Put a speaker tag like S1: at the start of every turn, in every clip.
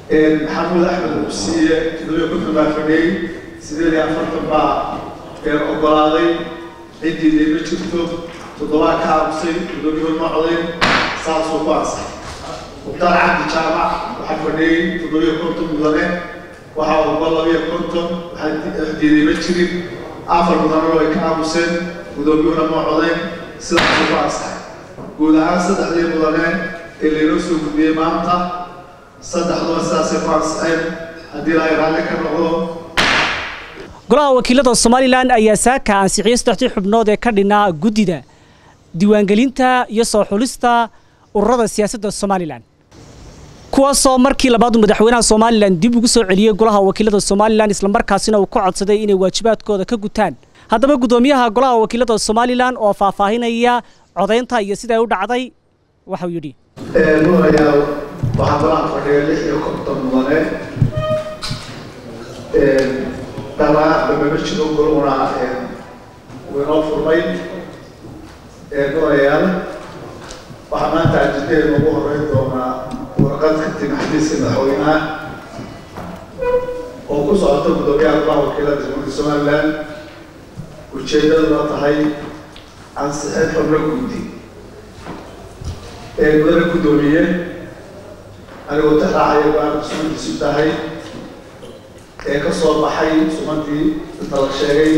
S1: maxamuud axmed ubsiiye toddobiyo konton baa fadhiyey sideed iyo afartan baa ogolaaday ciddii ma jirto toddobaa ka aamusay toddobiyo ma codayn saasuu ku ansaxay mukhtaar cabdi jaamac waxaa fadhiyey toddobiyo konton mudane waxaa ogol labiyo konton waxaa diiday ma jirin afar mudanano ay ka aamuseen guddoomiyuhuna ma codayn sidaasuu ku ansaxay guud ahaan saddexdii mudane ee laynoo soo gudbiyey maanta saddexduba sidaasay ku ansaxeen haddii ilaahay raalli ka noqdo
S2: golaha wakiilada somalilan ayaa saaka ansixiyey saddexdii xubnood ee ka dhinaa guddida diiwaangelinta iyo soo xulista ururada siyaasadda somalilan kuwaasoo markii labaad madaxweynaha somalilan dib ugu soo celiyey golaha wakiilada somalilan islamarkaasina uu ka codsaday inay waajibaadkooda ka gutaan haddaba guddoomiyaha golaha wakiilada somalilan oo faahfaahinaya codaynta iyo siday u dhacday waxau yidhi
S1: mudanayaal waxaa golaha fadhiya lix iyo konton mudane dhalaa damama jiro goluna waynoo furmay mudanayaal waxaa maanta ajidadeena ugu horeyn doonaa warqad ka timi xadiiska madaxweynaha oo ku socota guddoomiyaha golaha wakiilada jamhuuriyadda somalilan ujeedaduna tahay ansixin xubno guddi ee mudane guddoomiye anigoo tixraacaya go-aanka sumantiisu tahay ee ka soo baxay sumantii inta la sheegay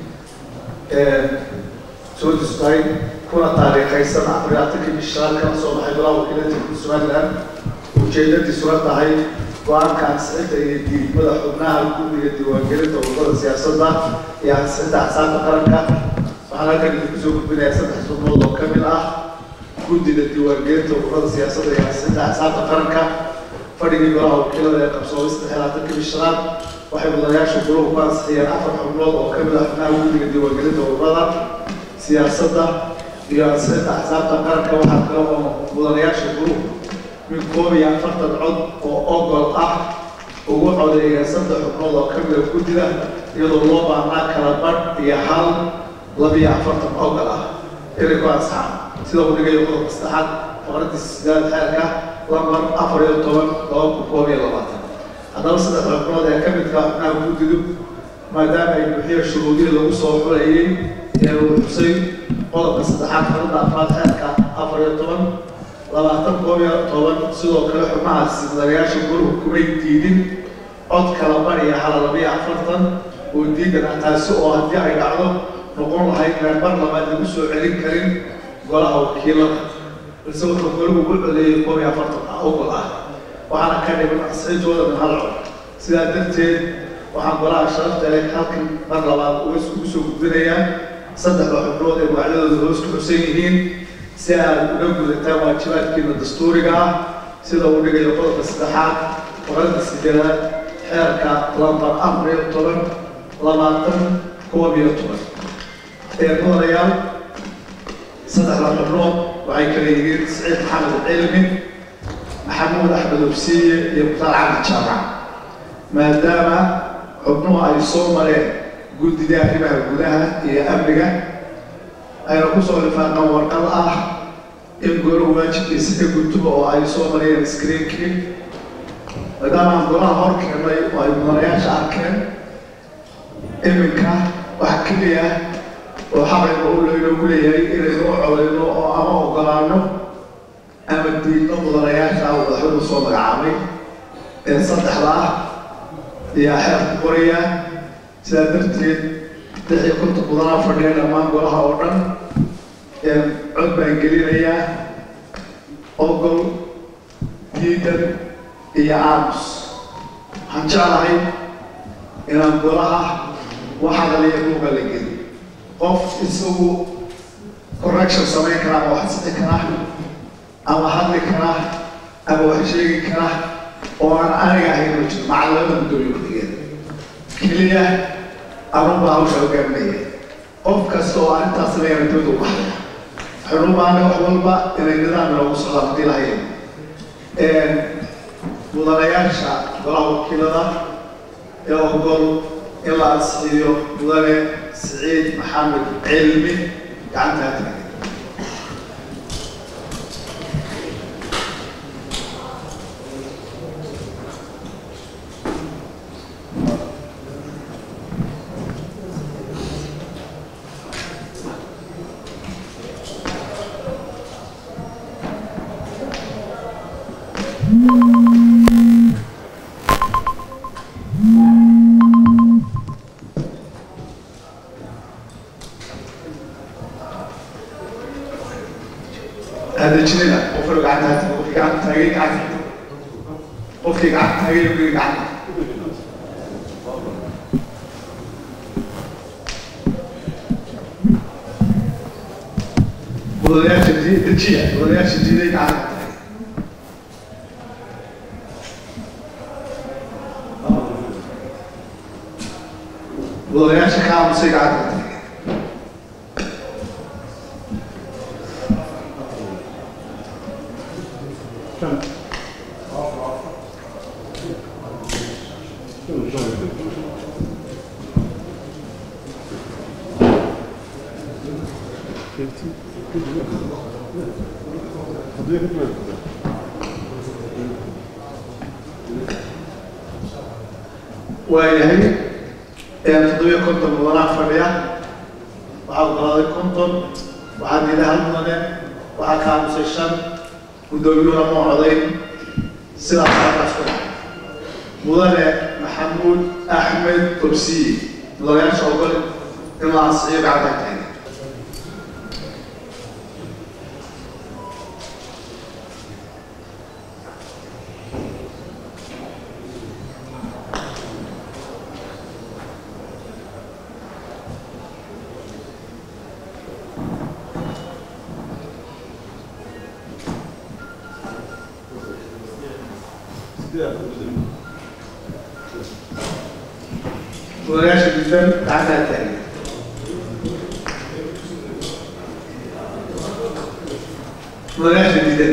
S1: sumantiisu tahay kuna taariikhaysan afar iyo afartankii bishaan kala soo baxay golaha wakiilada jamhuuriyadda somalilan ujeedadiisuna tahay go-aanka ansixinta iyo diidmada xubnaha guddiga diiwaangelinta ururada siyaasadda iyo ansixinta axsaabta qaranka waxaan halkan idinku soo gudbinayaa saddex xubnood oo ka mid ah guddida diiwaangelinta ururada siyaasadda iyo ansixinta axsaabta qaranka fadhigii golaha wakiilada ee qabsoomay saddex iyo labaatanka bishanaad waxay mudanayaasha guluhu ku ansixiyeen afar xubnood oo ka mid ah xubnaha guddiga diiwaangelinta ururada siyaasadda iyo ansixinta axsaabta qaranka waxaa kale oo mudanayaasha guluhu min koob iyo afartan cod oo ogol ah ugu codeeyeen saddex xubnood oo ka mid ah guddida iyadoo loo baahnaa kala badh iyo hal labiyo afartan ogol ah inay ku ansaxaan sida uu dhigayo qodobka saddexaad faqradii sideed xeerka lambar afar iyo toban laba kun koob iyo labaatan haddaba saddex xubnood ee ka midka xubnaha guddidu maadaama ay buuxiya shuruudihii lagu soo xulayay ee uu xusay qodobka saddexaad faqradda afraad xeerka afar iyo toban labaatan koob iyo toban sidoo kale xubnahaasi mudanayaasha goluhu kumay diidin cod kala bariya hala labiyo afartan oo diidan ah taasi oo haddii ay dhacdo noqon lahayd inaan mar labaad lagu soo celin karin golaha wakiilada balse wuxuu goluhu ugu codeeyey koob iyo afartan ah ogol ah waxaana ka dhiman ansixintooda min hal cod sidaa darteed waxaan golaha sharafta leh halkan mar labaad ugu soo gudbinayaa saddexda xubnood ee magacyadooda hoos ku xusan yihiin si aad uga gudataan waajibaadkiina dastuuriga ah sida uu dhigayo qodobka saddexaad boqolka sideedaad xeerka lambar afar iyo toban labaatan koob iyo toban ee mudanayaal saddexda xubnood waxay kala yihiin siciid maxamed cilmi maxamuud axmed obsiiye iyo mukhtaar cabdi jaamac maadaama xubnuhu ay soo mareen guddida arrimaha gudaha iyo amniga ayna ku soo lifaaqaan warqad ah in golahu waajibkiisa ka gudtuba oo ay soo mariyeen screenkii maadaama aan golaha hor keennay oo ay mudanayaasha arkeen iminka wax keliya oo xaqayga u laynoogu leeyahay inaynu u codayno oo ama ogolaano ama diidno mudanayaasha uu madaxweynu soo magacaabay ee saddexda ah ayaa xeerku qoraya sidaa darteed lix iyo konton mudanaa fadhiya dhammaan golaha oo dhan cod baan gelinayaa ogol diidan iyo aamus waxaan jeclahay inaan golaha waxadaliya buuga la geli qof isagu correction samayn kara ama wax sixi kara ama hadli kara ama wax sheegi kara oo aan aniga ahayn ma jiro macallamada guddoomiye ku-xigeen keliya anubaa hawsha hogaaminaya qof kasta oo arrintaas sameeyana dibada u baxaya waxaynu u baahnay wax walba inay nidaam inoogu socdaan haddii lahayn mudanayaasha golaha wakiilada ee ogol in la ansixiyo mudane siciid maxamed cilmi gacantaa tagay hadajinina qofka gacanta qofkii gacanta taagay gacanta qofkii gacanta taagay qofkii gacanta mudanayaasha dejiya mudanayaasha diiday gacanta taagay mudanayaasha ka aamusay gacanta taagay waayahay toddobiyo konton mudanaa fadhiya waxaa ogolaaday konton waxaa diiday hal mudane waxaa ka aamusay shan guddoomiyuhuna ma codayn sidaas halkaas ku dhacay mudane maxamuud axmed tobsiye mudanayaasha ogol in la ansixiyo gacanta taagay mudanayaasha gudban gacantaa taagay mudanayaasha diidan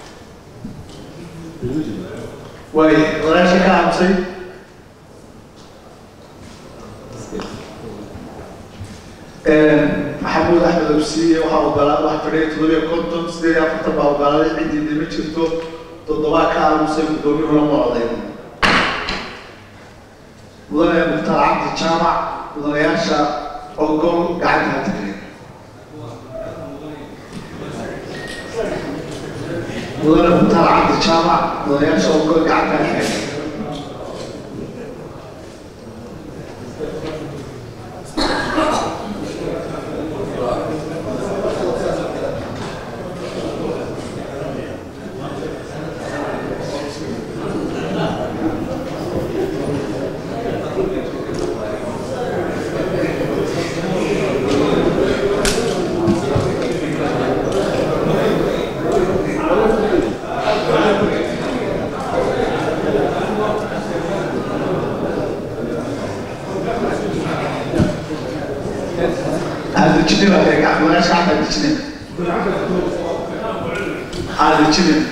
S1: waaye mudanayaasha ka aamusay maxamuud axmed absiye waxaa ogolaa wax fadhiya toddobiyo konton sideed iyo afartan baa ogolaaday ciddii ma jirto toddobaa ka aamusay guddoomiyuhuna ma codayn mudane mukhtaar cabdi jaamac mudanayaasha ogol gacanta taagay mudane mukhtaar cabdi jaamac mudanayaasha ogol gacanta taagay hadajinin baa taagay mudanayaasha gacanta hadajinin hadajinin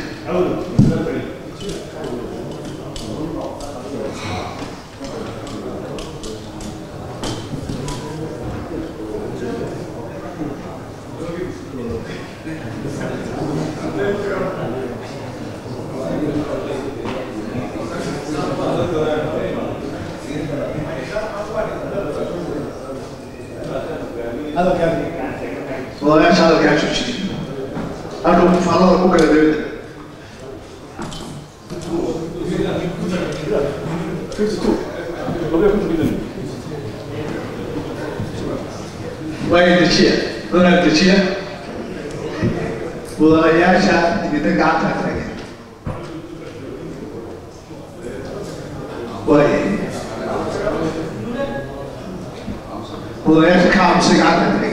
S1: mudanayaasha hadalkaa joojiyey halka mufaalada ku kala dawladda waayo dejiya mudana dejiya mudanayaasha digida gacanta taagay waayo mudanayaasha ka aamusay gacanta taagay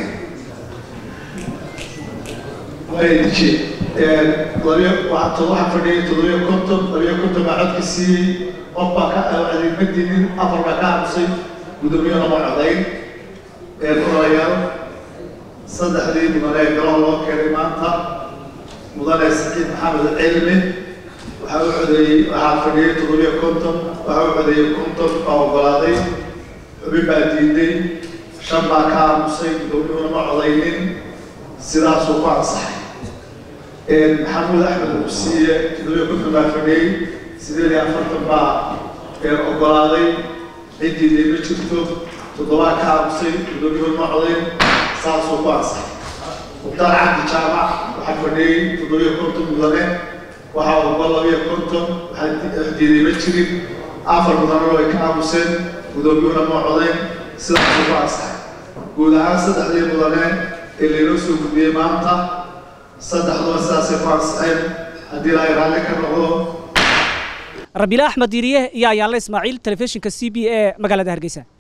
S1: waayo dejiya labiyo waxaa todo waxaa fadhiyay toddobiyo konton labiyo konton baa codka siiyey qof baa ka adeegmadinin afar baa ka aamusay guddoomiyuhuna ma codayn mudanayaal saddexdii mudane ee golaha loo keenay maanta mudane saciid maxamed cilmi waxaa u codeeyey waxaa fadhiyay toddobiyo konton waxaa u codeeyey konton baa ogolaaday xubin baa diiday shan baa ka aamusay guddoomiyuhuna ma codaynin sidaasuu ku ansaxay maxamuud axmed usiiye toddobiyo konton baa fadhiyey sideed iyo afartan baa ogolaaday ciddii dee ma jirto toddobaa ka aamusay guddoomiyuhu ma codayn saasuu ku ansaxay mukhtaar cabdi jaamac waxaa fadhiyey toddobiyo konton mudane waxaa ogol labiyo konton waxaa diiday ma jirin afar mudanena way ka aamuseen guddoomiyuhuna ma codayn sidaasuu ku ansaxay guud ahaan saddexdii mudane ee laynoo soo gudbiyey maanta saddexduba sidaasay ku ansixeen haddii ilaahay raalli ka noqdo
S2: rabiile axmed diiriye iyo ayaanle ismaaciil telefishinka c b e magaalada hargeysa